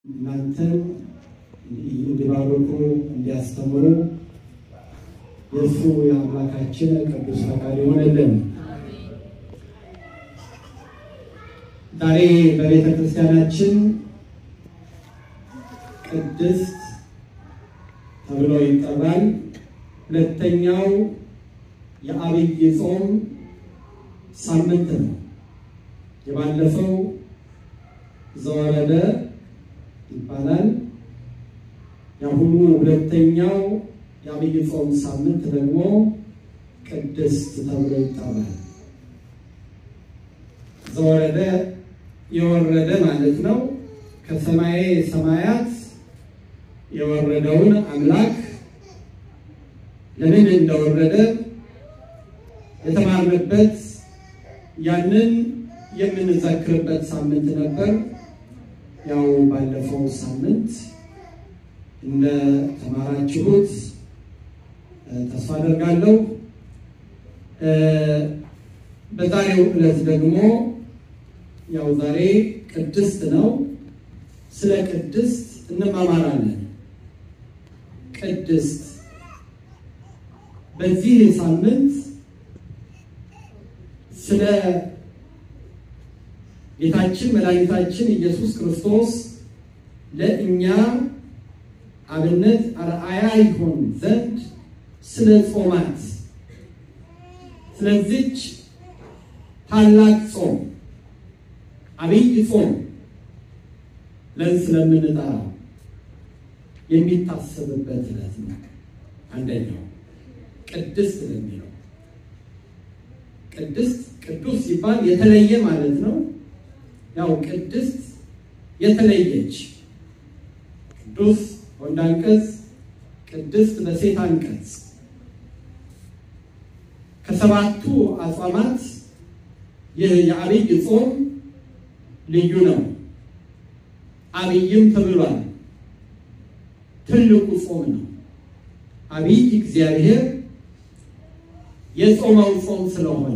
እናንተን እንዲባርኩ እንዲያስተምሩ የእሱ የአምላካችን ቅዱስ ፈቃድ ይሆንልን። ዛሬ በቤተ ክርስቲያናችን ቅድስት ተብሎ ይጠራል። ሁለተኛው የዐቢይ ጾም ሳምንት ነው። የባለፈው ዘወረደ ይባላል። የአሁኑ ሁለተኛው የዐቢይ ጾም ሳምንት ደግሞ ቅድስት ተብሎ ይጠራል። ዘወረደ የወረደ ማለት ነው። ከሰማየ ሰማያት የወረደውን አምላክ ለምን እንደወረደ የተማርንበት ያንን የምንዘክርበት ሳምንት ነበር። ያው ባለፈው ሳምንት እንደ ተማራችሁት ተስፋ አደርጋለሁ። በዛሬው ዕለት ደግሞ ያው ዛሬ ቅድስት ነው። ስለ ቅድስት እንማማራለን። ቅድስት በዚህ ሳምንት ስለ ጌታችን መድኃኒታችን ኢየሱስ ክርስቶስ ለእኛ አብነት አርአያ ይሆን ዘንድ ስለ ጾማት ስለዚች ታላቅ ጾም ዐቢይ ጾም ለን ስለምንጠራው የሚታሰብበት ዕለት ነው። አንደኛው ቅድስት ለሚለው ቅድስት ቅዱስ ሲባል የተለየ ማለት ነው። ያው ቅድስት የተለየች ቅዱስ ወንድ አንቀጽ፣ ቅድስት በሴት አንቀጽ ከሰባቱ አጽዋማት ይህ የዐቢይ ጾም ልዩ ነው። ዐቢይም ተብሏል። ትልቁ ጾም ነው። ዐቢይ እግዚአብሔር የጾመው ጾም ስለሆነ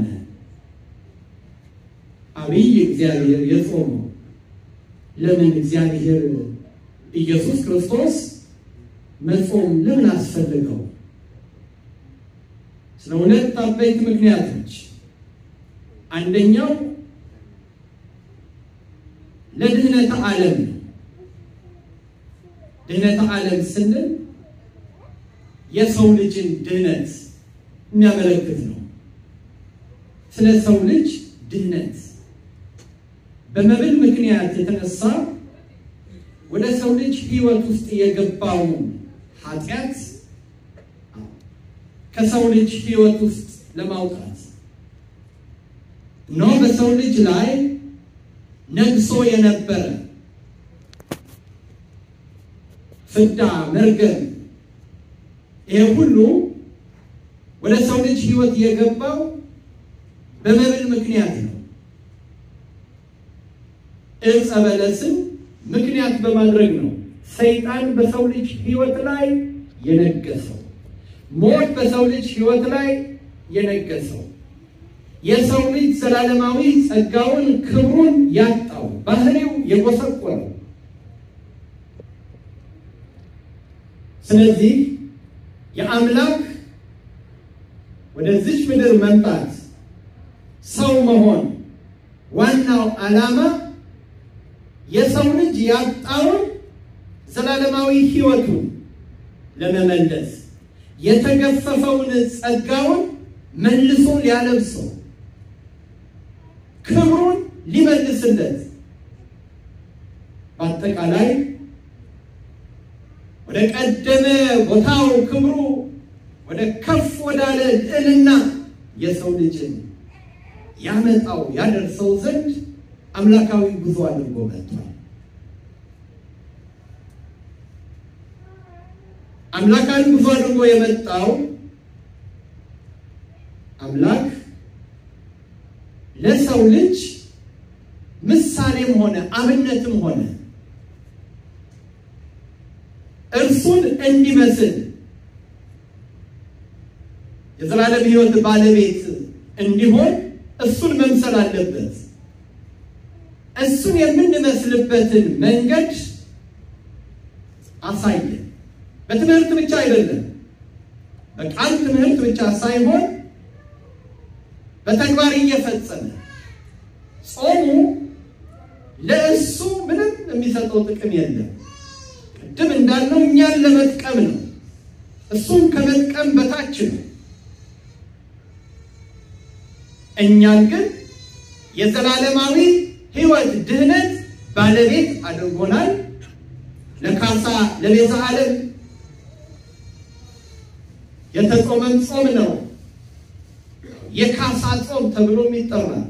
ዐቢይ እግዚአብሔር የጾመው ለምን እግዚአብሔር ኢየሱስ ክርስቶስ መጾም ለምን አስፈልገው? ስለ ሁለት አበይት ምክንያቶች፣ አንደኛው ለድህነተ ዓለም ነው። ድህነተ ዓለም ስንል የሰው ልጅን ድህነት የሚያመለክት ነው። ስለ ሰው ልጅ ድህነት በመብል ምክንያት የተነሳ ወደ ሰው ልጅ ሕይወት ውስጥ የገባውን ኃጢአት ከሰው ልጅ ሕይወት ውስጥ ለማውጣት ነው። በሰው ልጅ ላይ ነግሶ የነበረ ፍዳ፣ መርገም ይሄ ሁሉ ወደ ሰው ልጅ ሕይወት የገባው በመብል ምክንያት ነው። ዕፀ በለስን ምክንያት በማድረግ ነው ሰይጣን በሰው ልጅ ሕይወት ላይ የነገሰው። ሞት በሰው ልጅ ሕይወት ላይ የነገሰው የሰው ልጅ ዘላለማዊ ጸጋውን ክብሩን ያጣው ባህሪው የጎሰቆለው። ስለዚህ የአምላክ ወደዚች ምድር መምጣት ሰው መሆን ዋናው ዓላማ የሰው ልጅ ያጣውን ዘላለማዊ ሕይወቱን ለመመለስ የተገፈፈውን ጸጋውን መልሶ ሊያለብሰው ክብሩን ሊመልስለት በአጠቃላይ ወደ ቀደመ ቦታው ክብሩ ወደ ከፍ ወዳለ ልዕልና የሰው ልጅን ያመጣው ያደርሰው ዘንድ አምላካዊ ጉዞ አድርጎ መጥቷል። አምላካዊ ጉዞ አድርጎ የመጣው አምላክ ለሰው ልጅ ምሳሌም ሆነ አብነትም ሆነ እርሱን እንዲመስል የዘላለም ሕይወት ባለቤት እንዲሆን እሱን መምሰል አለበት። እሱን የምንመስልበትን መንገድ አሳየ። በትምህርት ብቻ አይደለም፣ በቃል ትምህርት ብቻ ሳይሆን በተግባር እየፈጸመ ጾሙ ለእሱ ምንም የሚሰጠው ጥቅም የለም። ቅድም እንዳልነው እኛን ለመጥቀም ነው። እሱን ከመጥቀም በታች ነው። እኛን ግን የዘላለማዊ ሕይወት ድህነት ባለቤት አድርጎናል። ለካሳ ለቤዛ ዓለም የተጾመን ጾም ነው የካሳ ጾም ተብሎም ይጠራል።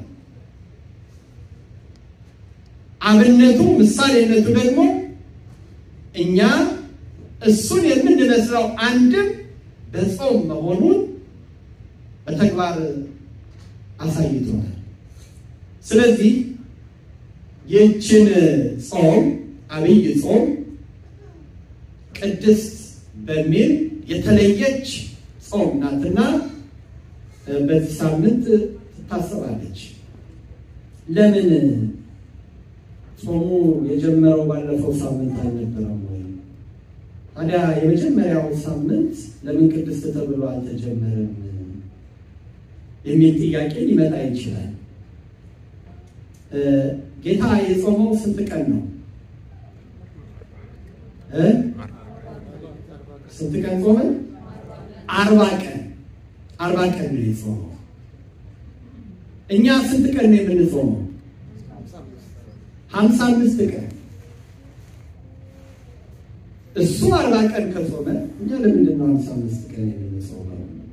አብነቱ ምሳሌነቱ ደግሞ እኛ እሱን የምንመስለው አንድም በጾም መሆኑን በተግባር አሳይቶናል። ስለዚህ ይህችን ጾም አብይ ጾም ቅድስት በሚል የተለየች ጾም ናትና በዚህ ሳምንት ትታሰባለች። ለምን ጾሙ የጀመረው ባለፈው ሳምንት አልነበረም ወይ? ታዲያ የመጀመሪያው ሳምንት ለምን ቅድስት ተብሎ አልተጀመረም የሚል ጥያቄ ሊመጣ ይችላል። ጌታ የጾመው ስንት ቀን ነው? ስንት ቀን ጾመ? አርባ ቀን አርባ ቀን ነው የጾመው። እኛ ስንት ቀን ነው የምንጾመው? ሀምሳ አምስት ቀን። እሱ አርባ ቀን ከጾመ እኛ ለምንድን ነው ሀምሳ አምስት ቀን የምንጾመው?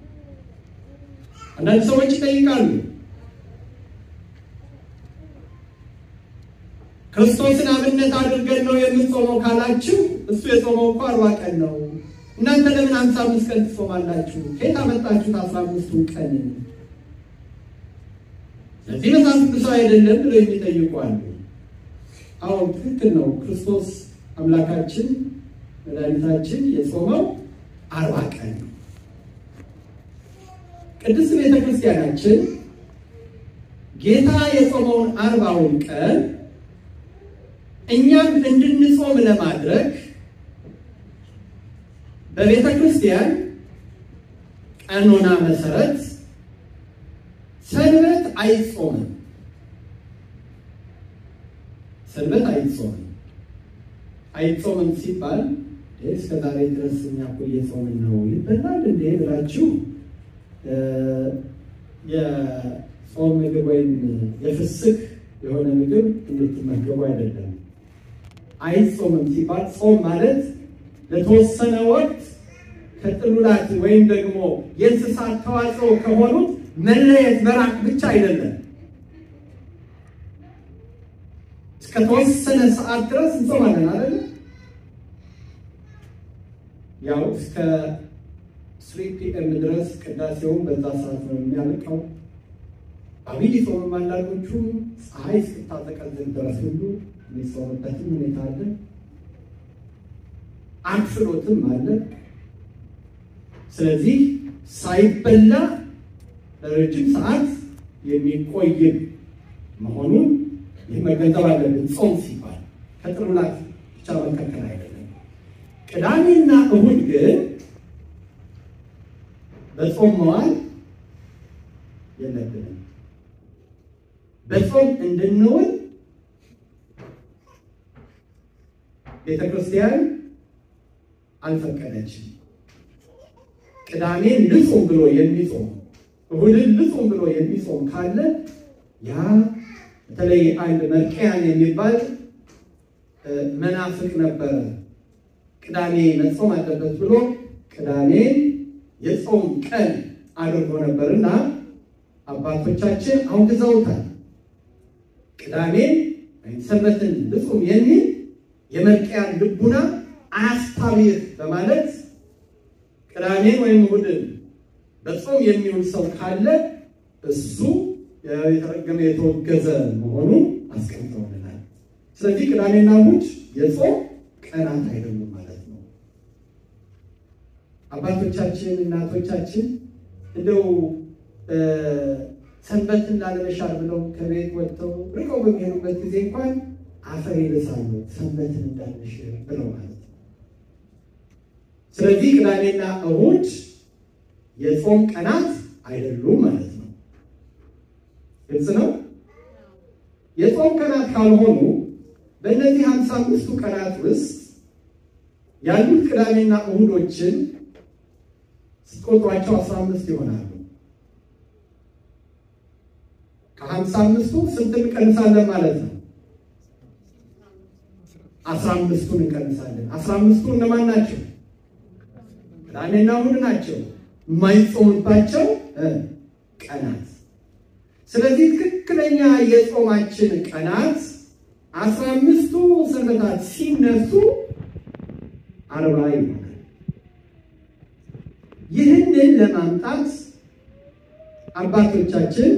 አንዳንድ ሰዎች ይጠይቃሉ። ክርስቶስን አብነት አድርገን ነው የምንጾመው ካላችሁ እሱ የጾመው እኮ አርባ ቀን ነው። እናንተ ለምን ሀምሳ አምስት ቀን ትጾማላችሁ? ከየት አመጣችሁት አስራ አምስቱን ቀን? ስለዚህ መጽሐፍ ቅዱሳዊ አይደለም ብለው የሚጠይቁ አሉ። አዎ ትክክል ነው። ክርስቶስ አምላካችን መድኃኒታችን የጾመው አርባ ቀን ነው። ቅድስት ቤተ ክርስቲያናችን ጌታ የጾመውን አርባውን ቀን እኛም እንድንጾም ለማድረግ በቤተ ክርስቲያን ቀኖና መሰረት ሰንበት አይጾምም። ሰንበት አይጾምም። አይጾምም ሲባል እስከ ዛሬ ድረስ እኛ እኮ እየጾምን ነው ይበላል እንዴ ብላችሁ የጾም ምግብ ወይም የፍስክ የሆነ ምግብ እንድትመገቡ አይደለም። አይጾምም ሲባል ጾም ማለት ለተወሰነ ወቅት ከጥሉላት ወይም ደግሞ የእንስሳት ተዋጽኦ ከሆኑት መለየት መራቅ ብቻ አይደለም። እስከ ተወሰነ ሰዓት ድረስ እንጾማለን አይደለ? ያው እስከ ስሪ ፒኤም ድረስ ቅዳሴውን በዛ ሰዓት ነው የሚያልቀው። አብይ ጾምም አንዳንዶቹ ፀሐይ እስክታጠቀልል ድረስ ሁሉ የሚጾምበትም ሁኔታ አለ። አክፍሎትም አለ። ስለዚህ ሳይበላ ለረጅም ሰዓት የሚቆይ መሆኑን ይህ መገንዘብ አለብን። ጾም ሲባል ከጥሩላት ብቻ መከከል አይደለም። ቅዳሜና እሁድ ግን በጾም መዋል የለብንም። በጾም እንድንውል ቤተ ክርስቲያን አልፈቀደችም። ቅዳሜን ልጹም ብሎ የሚጾም እሁድን ልጹም ብሎ የሚጾም ካለ ያ በተለይ አንድ መርቅያን የሚባል መናፍቅ ነበረ። ቅዳሜ መጾም አለበት ብሎ ቅዳሜ የጾም ቀን አድርጎ ነበርና አባቶቻችን አውግዘውታል። ቅዳሜን ወይም ሰንበትን ልጹም የሚል የመርቅያን ልቡና አያስታብር በማለት ቅዳሜን ወይም እሑድን በጾም የሚውል ሰው ካለ እሱ የተረገመ የተወገዘ መሆኑን አስቀምጠውልናል። ስለዚህ ቅዳሜና እሑድ የጾም ቀናት አይደሉም ማለት ነው። አባቶቻችን እናቶቻችን እንደው ሰንበትን ላለመሻር ብለው ከቤት ወጥተው ርቀው በሚሄዱበት ጊዜ እንኳን አፈር ይልሳሉ ሰንበትን እንዳንሽር ብለው ማለት ነው። ስለዚህ ቅዳሜና እሁድ የጾም ቀናት አይደሉም ማለት ነው። ግልጽ ነው። የጾም ቀናት ካልሆኑ በእነዚህ ሀምሳ አምስቱ ቀናት ውስጥ ያሉት ቅዳሜና እሁዶችን ስትቆጥሯቸው አስራ አምስት ይሆናሉ። ከሀምሳ አምስቱ ስንት እንቀንሳለን ማለት ነው? አስራ አምስቱን እንቀንሳለን። አስራ አምስቱ እነማን ናቸው? ቅዳሜና እሁድ ናቸው የማይጾምባቸው ቀናት። ስለዚህ ትክክለኛ የጾማችን ቀናት አስራ አምስቱ ሰንበታት ሲነሱ አርባ ይሆናል። ይህንን ለማምጣት አባቶቻችን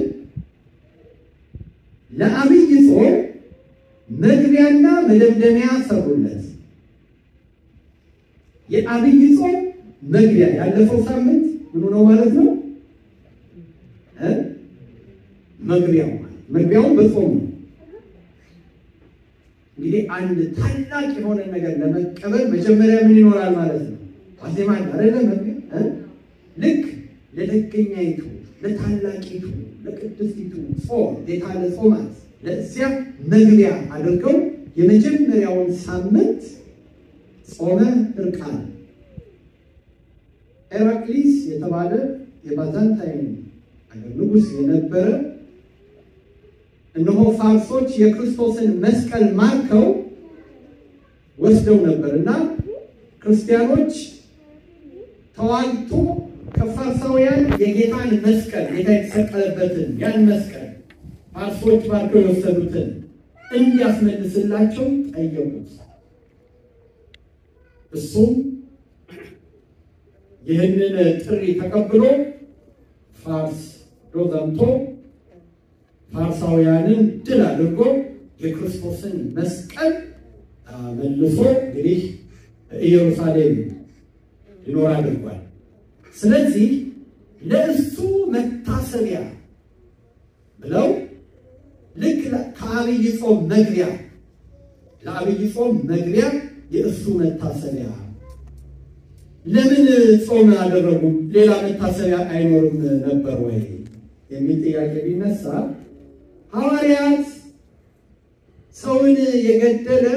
ለአብይ ጾም መግቢያና መደምደሚያ ሰሩለት። የአብይ ጾም መግቢያ ያለፈው ሳምንት ምኑ ነው ማለት ነው? መግቢያው መግቢያውን በጾም ነው። እንግዲህ አንድ ታላቅ የሆነ ነገር ለመቀበል መጀመሪያ ምን ይኖራል ማለት ነው? ዋዜማ አይደለ? መግቢያ ልክ ለደገኛይቱ ለታላቂቱ ለቅድስቲቱ ጾም የታለ ጾማት ለእዚያ መግቢያ አድርገው የመጀመሪያውን ሳምንት ጾመ ሕርቃል ኤራቅሊስ የተባለ የባዛንታይን አገር ንጉሥ የነበረ እነሆ ፋርሶች የክርስቶስን መስቀል ማርከው ወስደው ነበር እና ክርስቲያኖች ተዋግቶ ከፋርሳውያን የጌታን መስቀል ጌታ የተሰቀለበትን ያን መስቀል ፋርሶች ባርከው የወሰዱትን እንዲያስመልስላቸው ጠየቁት። እሱም ይህንን ጥሪ ተቀብሎ ፋርስ ዶዘምቶ ፋርሳውያንን ድል አድርጎ የክርስቶስን መስቀል መልሶ እንግዲህ ኢየሩሳሌም ሊኖር አድርጓል። ስለዚህ ለእሱ መታሰቢያ ብለው ልክ ከአብይ ጾም መግቢያ ለአብይ ጾም መግቢያ የእሱ መታሰቢያ ለምን ጾም አደረጉ? ሌላ መታሰቢያ አይኖርም ነበር ወይ የሚል ጥያቄ ቢነሳ ሐዋርያት ሰውን የገደለ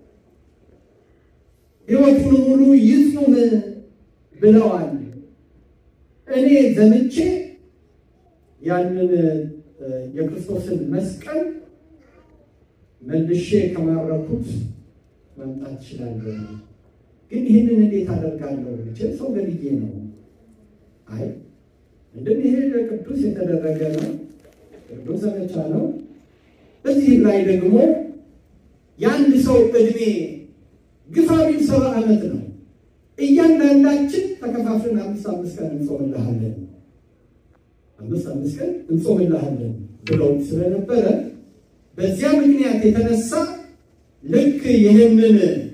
ሕይወቱን ሙሉ ይጹም ብለዋል። እኔ ዘምቼ ያንን የክርስቶስን መስቀል መልሼ ከማረኩት መምጣት እችላለሁ። ግን ይህንን እንዴት አደርጋለሁ? ብችል ሰው ገድዬ ነው። አይ እንደም ይሄ ለቅዱስ የተደረገ ነው፣ ቅዱስ ዘመቻ ነው። በዚህም ላይ ደግሞ የአንድ ሰው ዕድሜ ግፋ ቢል ሰባ ዓመት ነው። እያንዳንዳችን ተከፋፍለን አምስት አምስት ቀን እንጾምልሃለን አምስት አምስት ቀን እንጾምልሃለን ብለው ስለነበረ በዚያ ምክንያት የተነሳ ልክ ይህንን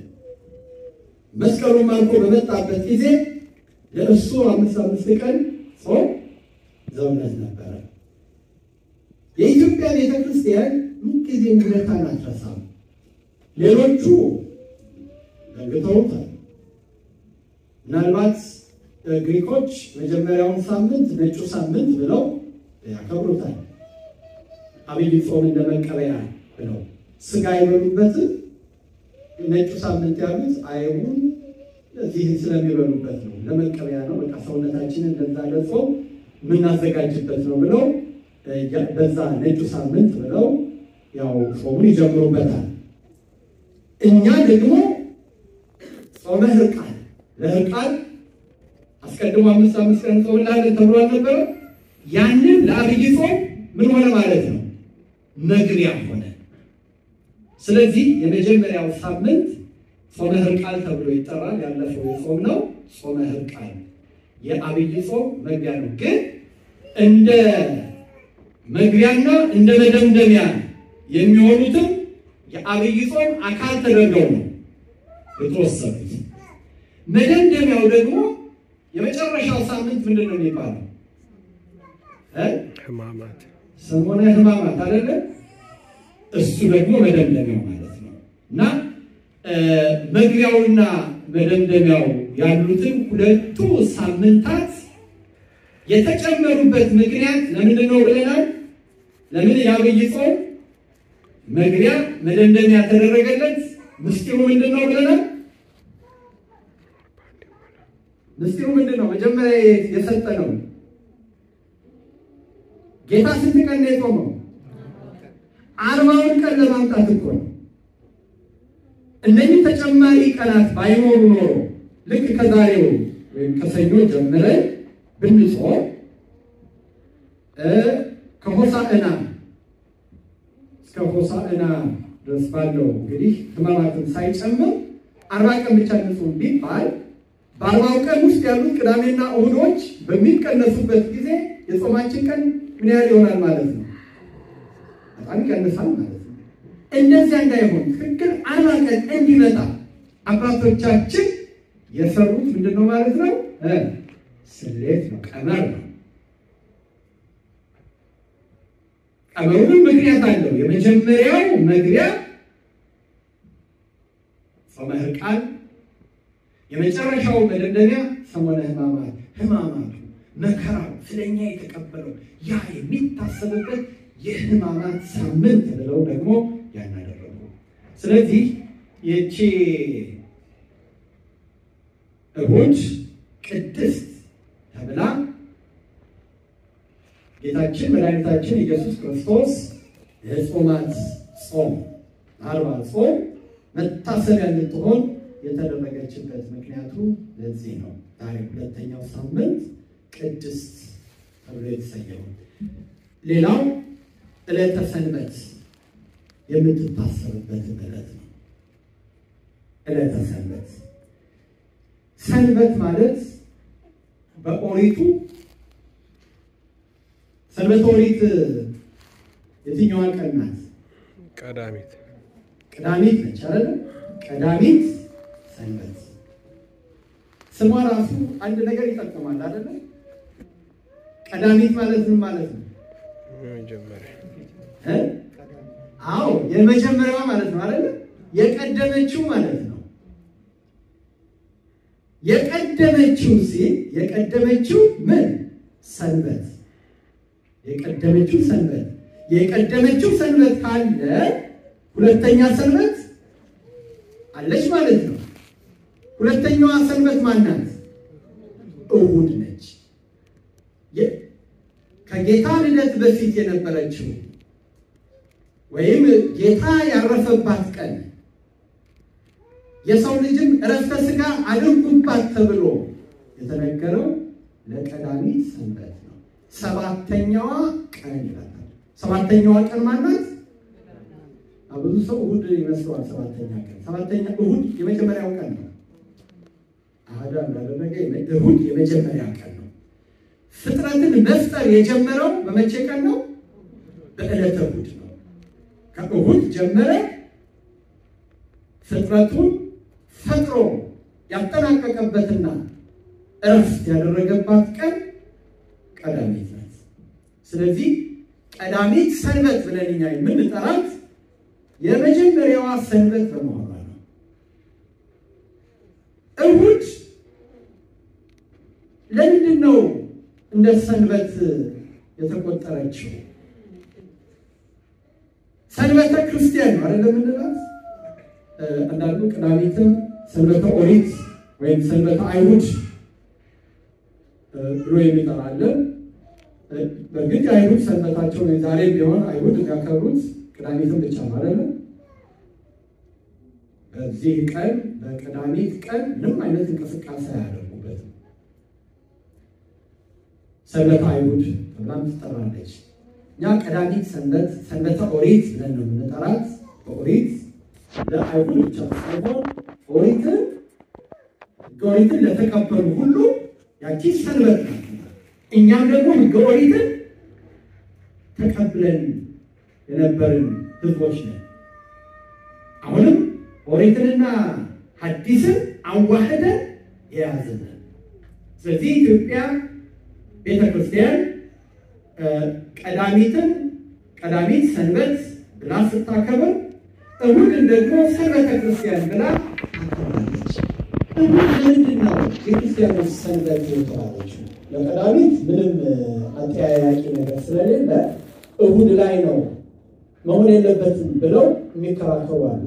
መስቀሉን ማርኮ በመጣበት ጊዜ ለእሱ አምስት አምስት ቀን ጾም ዘውነት ነበረ። የኢትዮጵያ ቤተ ክርስቲያን ምንጊዜ ውለታን አትረሳም። ሌሎቹ ዘንግተውታል። ምናልባት ግሪኮች መጀመሪያውን ሳምንት ነጩ ሳምንት ብለው ያከብሩታል። አብይ ጾም እንደመቀበያ ብለው ስጋ አይበሉበትም። ነጩ ሳምንት ያሉት አይሁን እዚህ ስለሚበሉበት ነው፣ ለመቀበያ ነው። በቃ ሰውነታችንን ለዛ ለጾም የምናዘጋጅበት ነው ብለው በዛ ነጩ ሳምንት ብለው ያው ጾሙን ይጀምሩበታል። እኛ ደግሞ ጾመ ሕርቃል ለሕርቃል አስቀድሞ አምስት አምስት ቀን ጾምላለን ተብሎ አልነበረ? ያንን ለአብይ ጾም ምን ሆነ ማለት ነው? መግቢያ ሆነ። ስለዚህ የመጀመሪያው ሳምንት ጾመ ሕርቃል ተብሎ ይጠራል። ያለፈው የጾም ነው ጾመ ሕርቃል የአብይ ጾም መግቢያ ነው። ግን እንደ መግቢያና እንደ መደምደሚያ የሚሆኑትም የአብይ ጾም አካል ተደርገው ነው የተወሰኑት። መደምደሚያው ደግሞ የመጨረሻው ሳምንት ምንድን ነው የሚባለው? ሕማማት ሰሞነ ሕማማት አይደለ? እሱ ደግሞ መደምደሚያው ማለት ነው። እና መግቢያውና መደምደሚያው ያሉትን ሁለቱ ሳምንታት የተጨመሩበት ምክንያት ለምንድን ነው ብለናል? ለምን የዐቢይ ጾም መግቢያ መደምደሚያ ተደረገለት? ምስጢሩ ምንድን ነው ብለናል? ምስጢሩ ምንድን ነው? መጀመሪያ የሰጠነው ጌታ ስንት ቀን ነው የጾመው? አርባውን ቀን ለማምጣት እኮ ነው። እነዚህ ተጨማሪ ቀናት ባይኖሩ ኖሮ ልክ ከዛሬው ወይም ከሰኞ ጀምረን ብንጾም ከሆሳዕና እስከ ሆሳዕና ድረስ ባለው እንግዲህ ሕማማትን ሳይጨምር አርባ ቀን ብቻ ንጹም ቢባል በአርባው ቀን ውስጥ ያሉት ቅዳሜና እሑዶች በሚቀነሱበት ጊዜ የጾማችን ቀን ምን ያህል ይሆናል ማለት ነው? በጣም ይቀንሳል ማለት ነው። እንደዚያ እንዳይሆን ትክክል አርባ ቀን እንዲመጣ አባቶቻችን የሰሩት ምንድን ነው ማለት ነው? ስሌት ነው፣ ቀመር ነው። ቀመሩንም ምክንያት አለው። የመጀመሪያው መግቢያ ጾመ ሕርቃል፣ የመጨረሻው መደምደሚያ ሰሞነ ሕማማት። ሕማማቱ መከራው ስለኛ የተቀበለው ያ የሚታሰብበት የሕማማት ሳምንት ብለው ደግሞ ያናደረጉ። ስለዚህ ይቺ እሑድ ቅድስት ተብላ ጌታችን መድኃኒታችን ኢየሱስ ክርስቶስ የጾማት ጾም አርባ ጾም መታሰቢያ እንድትሆን የተደረገችበት ምክንያቱ ለዚህ ነው። ዛሬ ሁለተኛው ሳምንት ቅድስት ተብሎ የተሰየመው። ሌላው ዕለተ ሰንበት የምትታሰብበት ዕለት ነው። ዕለተ ሰንበት ሰንበት ማለት በኦሪቱ ሰንበት ኦሪት የትኛዋ ቀን ናት? ቀዳሚት ቀዳሚት ነች አይደል? ቀዳሚት ሰንበት ስሟ ራሱ አንድ ነገር ይጠቅማል አይደለ? ቀዳሚት ማለት ምን ማለት ነው? መጀመሪያ እ? አዎ የመጀመሪያዋ ማለት ነው አይደለ? የቀደመችው ማለት ነው። የቀደመችው ሲል የቀደመችው ምን ሰንበት የቀደመችው ሰንበት የቀደመችው ሰንበት ካለ ሁለተኛ ሰንበት አለች ማለት ነው። ሁለተኛዋ ሰንበት ማናት? እሑድ ነች። የ- ከጌታ ልደት በፊት የነበረችው ወይም ጌታ ያረፈባት ቀን የሰው ልጅም እረፍተ ሥጋ አድርጉባት ተብሎ የተነገረው ለቀዳሚት ሰንበት ነው። ሰባተኛዋ ቀን ይላታል። ሰባተኛዋ ቀን ማናት? ብዙ ሰው እሑድ ይመስለዋል። ሰባተኛ ቀን ሰባተኛ እሑድ የመጀመሪያው ቀን ነው። አህዳ እንዳደረገ እሑድ የመጀመሪያ ቀን ነው። ፍጥረትን መፍጠር የጀመረው በመቼ ቀን ነው? በዕለተ እሑድ ነው። ከእሑድ ጀመረ ፍጥረቱን ፈጥሮ ያጠናቀቀበትና እረፍት ያደረገባት ቀን ቀዳሚት ናት። ስለዚህ ቀዳሚት ሰንበት ብለን እኛ የምንጠራት የመጀመሪያዋ ሰንበት በመሆኗ ነው። እሑድ ለምንድን ነው እንደ ሰንበት የተቆጠረችው? ሰንበተ ክርስቲያን ነው አይደለም የምንላት። አንዳንዱ ቅዳሜትም ሰንበተ ኦሪት ወይም ሰንበተ አይሁድ ብሎ የሚጠራለን። በእርግጥ የአይሁድ ሰንበታቸው ነው። ዛሬ ቢሆን አይሁድ የሚያከብሩት ቅዳሜትን ብቻ ነው አይደለም። በዚህ ቀን በቅዳሜት ቀን ምንም አይነት እንቅስቃሴ አያደርጉበትም። ሰንበተ አይሁድ ተብላም ትጠራለች። እኛ ቀዳሚት ሰንበት ሰንበተ ኦሪት ብለን ነው የምንጠራት። በኦሪት ለአይሁድ ብቻ ሳይሆን ኦሪትን ሕገ ኦሪትን ለተቀበሉ ሁሉ ያቺ ሰንበት ናት። እኛም ደግሞ ሕገ ኦሪትን ተቀብለን የነበርን ሕዝቦች ነን። አሁንም ኦሪትንና ሐዲስን አዋህደን የያዝን። ስለዚህ ኢትዮጵያ ቤተ ክርስቲያን ቀዳሚትን ቀዳሚት ሰንበት ብላ ስታከብር እሁድን ደግሞ ሰንበተ ክርስቲያን ብላ አከብራለች። እሁድ ለምንድን ነው የክርስቲያኖች ሰንበት የተባለችው? ለቀዳሚት ምንም አጠያያቂ ነገር ስለሌለ እሁድ ላይ ነው መሆን የለበትም ብለው የሚከራከሩ አሉ።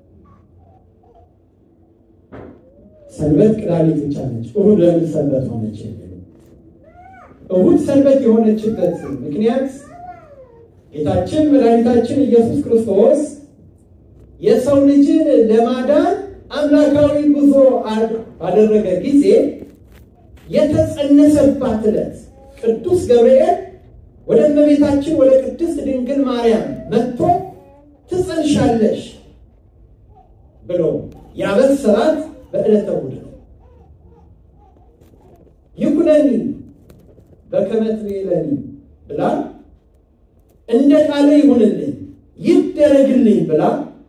ሰንበት ቅዳሜት ብቻ ነች፣ እሁድ ለምን ሰንበት ሆነች የሚሉ እሁድ ሰንበት የሆነችበት ምክንያት ጌታችን መድኃኒታችን ኢየሱስ ክርስቶስ የሰው ልጅን ለማዳን አምላካዊ ጉዞ ባደረገ ጊዜ የተጸነሰባት ዕለት ቅዱስ ገብርኤል ወደ እመቤታችን ወደ ቅድስት ድንግል ማርያም መጥቶ ትጸንሻለሽ ብሎ ያበሰራት በዕለተ እሑድ ነው። ይኩነኒ በከመ ትቤለኒ ብላ እንደ ቃለ ይሁንልኝ ይደረግልኝ ብላ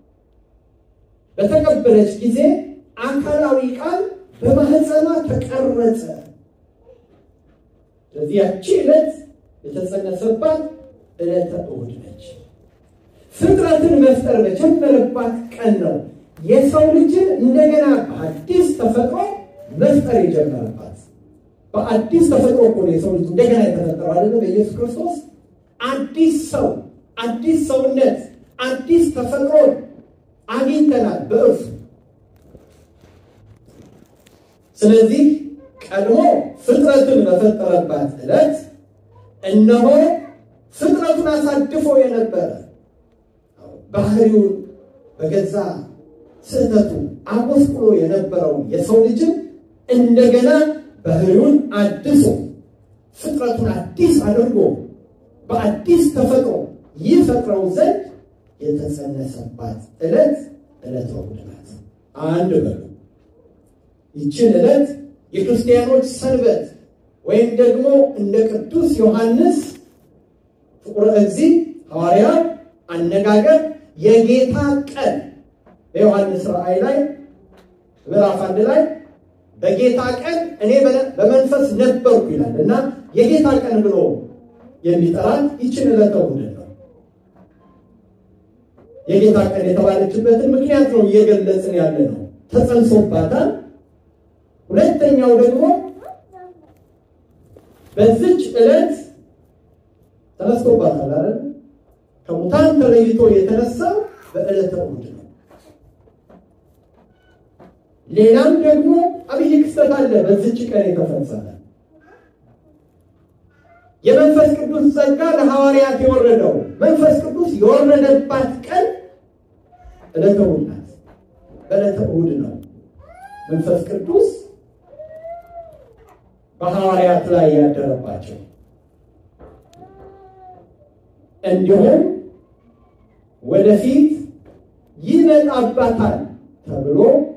በተቀበለች ጊዜ አካላዊ ቃል በማህፀኗ ተቀረጸ። ስለዚህ ያቺ ዕለት የተጸነሰባት ዕለተ እሑድ ነች። ፍጥረትን መፍጠር በጀመረባት ቀን ነው የሰው ልጅን እንደገና በአዲስ ተፈጥሮ መፍጠር የጀመረባት። በአዲስ ተፈጥሮ እኮ ነው የሰው ልጅ እንደገና የተፈጠረው አይደለ? በኢየሱስ ክርስቶስ አዲስ ሰው፣ አዲስ ሰውነት፣ አዲስ ተፈጥሮ አግኝተናል በእርሱ። ስለዚህ ቀድሞ ፍጥረትን በፈጠረባት ዕለት እነሆ ፍጥረቱን አሳድፎ የነበረ ባህሪውን በገዛ ስህተቱ አጎስቁሎ የነበረውን የሰው ልጅን እንደገና ባህሪውን አድሶ ፍጥረቱን አዲስ አድርጎ በአዲስ ተፈጥሮ ይፈጥረው ዘንድ የተጸነሰባት ዕለት ዕለተ እሑድ ናት። አንድ በሉ። ይችን ዕለት የክርስቲያኖች ሰንበት ወይም ደግሞ እንደ ቅዱስ ዮሐንስ ፍቁረ እግዚእ ሐዋርያ አነጋገር የጌታ ቀን በዮሐንስ ራእይ ላይ ምዕራፍ አንድ ላይ በጌታ ቀን እኔ በመንፈስ ነበርኩ ይላል እና የጌታ ቀን ብሎ የሚጠራት ይችን ዕለተ እሑድ ነው። የጌታ ቀን የተባለችበትን ምክንያት ነው እየገለጽን ያለ ነው። ተጸንሶባታል። ሁለተኛው ደግሞ በዚች ዕለት ተነስቶባታል አይደል? ከሙታን ተለይቶ የተነሳው በዕለተ እሑድ ነው። ሌላም ደግሞ አብይ ክስተት አለ በዚች ቀን የተፈጸመ የመንፈስ ቅዱስ ጸጋ ለሐዋርያት የወረደው መንፈስ ቅዱስ የወረደባት ቀን ዕለተ እሑድ ናት። በዕለተ እሑድ ነው መንፈስ ቅዱስ በሐዋርያት ላይ ያደረባቸው። እንዲሁም ወደፊት ይመጣባታል ተብሎ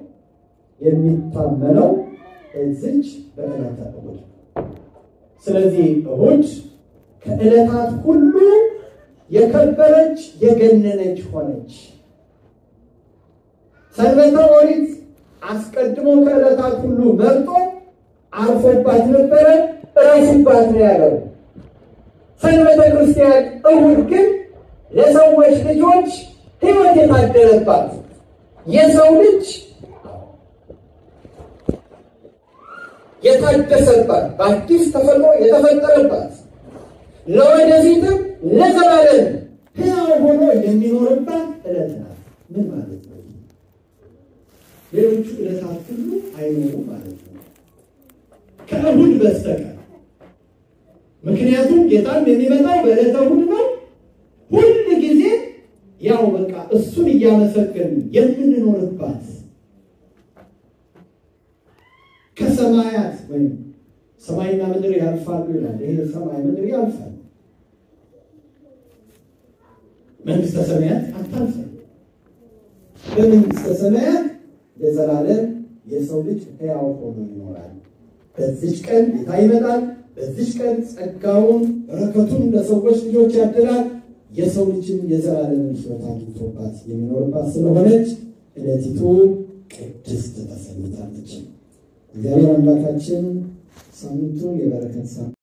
የሚታመነው እዚች በዕለተ እሑድ። ስለዚህ እሑድ ከዕለታት ሁሉ የከበረች የገነነች ሆነች። ሰንበተ ኦሪት አስቀድሞ ከዕለታት ሁሉ መርጦ አርፎባት ነበረ፣ እረፉባት ነው ያለው። ሰንበተ ክርስቲያን እሑድ ግን ለሰዎች ልጆች ሕይወት የታደለባት የሰው ልጅ የታደሰባት በአዲስ ተፈጥሮ የተፈጠረባት ለወደፊትም ለዘላለም ሕያው ሆኖ የሚኖርባት ዕለት ናት። ምን ማለት ነው? ሌሎቹ ዕለታት ሁሉ አይኖሩም ማለት ነው ከእሑድ በስተቀር። ምክንያቱም ጌታም የሚመጣው በዕለተ እሑድ ነው። ሁል ጊዜ ያው በቃ እሱን እያመሰገን የምንኖርባት ከሰማያት ወይም ሰማይና ምድር ያልፋሉ ይላል። ይሄ ሰማይ ምድር ያልፋል፣ መንግስተ ሰማያት አታልፍም። በመንግስተ ሰማያት ለዘላለም የሰው ልጅ ሕያው ሆኖ ይኖራል። በዚች ቀን ጌታ ይመጣል። በዚች ቀን ጸጋውን በረከቱን ለሰዎች ልጆች ያድላል። የሰው ልጅም የዘላለም ሕይወት አግኝቶባት የሚኖርባት ስለሆነች ዕለቲቱ ቅድስት ተሰኝታለች። እግዚአብሔር አምላካችን ሳምንቱን የበረከት